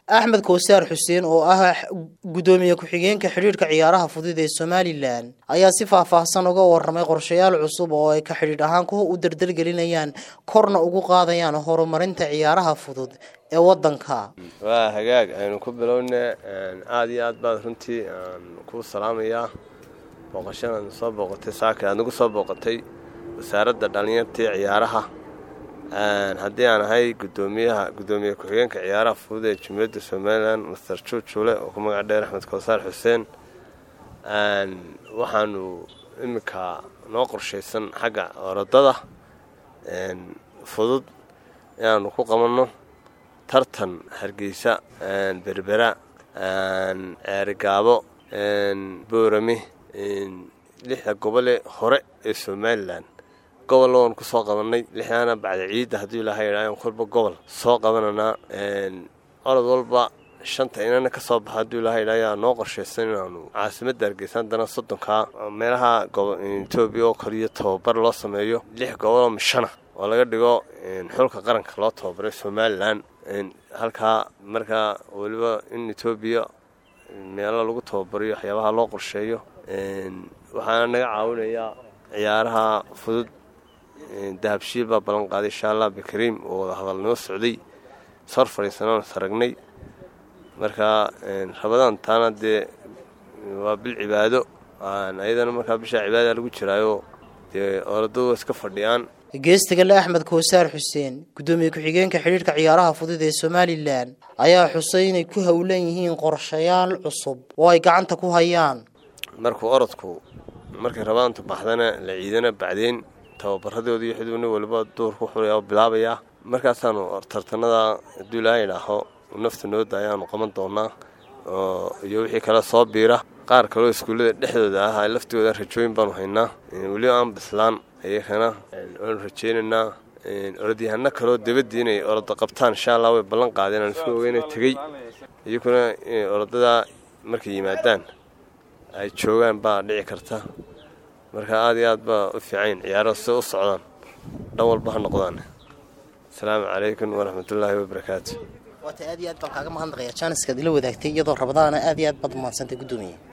axmed kowsaar xuseen oo ah guddoomiye ku-xigeenka xidhiidhka ciyaaraha fudud ee somalilan ayaa si faahfaahsan uga waramay qorshayaal cusub oo ay ka xidhiidh ahaan kuwa u dardargelinayaan korna ugu qaadayaan horumarinta ciyaaraha fudud ee wadanka waa hagaag aynu ku bilowne aada iyo aad baad runtii aan kuu salaamayaa booqashadan soo booqatay saaka aad nagu soo booqatay wasaaradda dhallinyartii ciyaaraha haddii aan ahay gudoomiyaha guddoomiye ku-xigeenka ciyaaraha fudud ee jumhuuriyadda somalilan master juujule oo ku magac dheer axmed kowsaar xuseen waxaanu iminka noo qorshaysan xagga orodada fudud inaanu ku qabanno tartan hargeysa berbera ceerigaabo boorame lixda gobole hore ee somalilan gobol oon ku soo qabanay lixdaana bacda ciidda haddii ilaaha yidhaah kolba gobol soo qabananaa orod walba shanta inana ka soo baxa hadduu ilaha yidhaah ayaa noo qorshaysan inaanu caasimadda hargeysa haddana soddonkaa meelaha etoobiya oo kaliyo tababar loo sameeyo lix goboloo mishana oo laga dhigo xulka qaranka loo tababaray somalilan halkaa markaa weliba in etoobiya meelo lagu tababariyo waxyaabaha loo qorsheeyo waxaana naga caawinayaa ciyaaraha fudud dahabshiil baa ballan qaaday insha allah bikariim oo wada hadal noo socday sor fadhiisanoon saragnay markaa rabadaan taana dee waa bil cibaado ayadana markaa bishaa cibaadada lagu jiraayo dee oradadu iska fadhiyaan geestagale axmed kowsaar xuseen guddoomiye ku-xigeenka xidhiidhka ciyaaraha fudud ee somalilan ayaa xusay inay ku howlan yihiin qorshayaal cusub oo ay gacanta ku hayaan markuu orodku markay rabaantu baxdana la ciidana bacdeen tababaradoodi iyo xidubni waliba duurku xulaya oo bilaabayaa markaasaanu tartanada hadduu ilaaha idhaaho nafta nooda ayaanu qaban doonaa iyo wixii kale soo biira qaar kaleo iskuullada dhexdooda ah laftooda rajooyin baanu haynaa weliba aan bislaan iyakana waanu rajeynaynaa orodyahano kaloo dabadii inay orodo qabtaan insha allah way ballan qaadeen aan isku ogeyna tegey iyakuna orodada markay yimaadaan ay joogaan baa dhici karta marka aada iyo aad baa u fiicayn ciyaaro si u socdaan dhan walba ha noqdaan asalaamu calaykum waraxmatullaahi wabarakaatu waata aad iyo aad baan kaaga mahadnaqayaa jaaniskaad ila wadaagtay iyadoo rabadaana aad iyo aad baad umahadsantay guddoomiye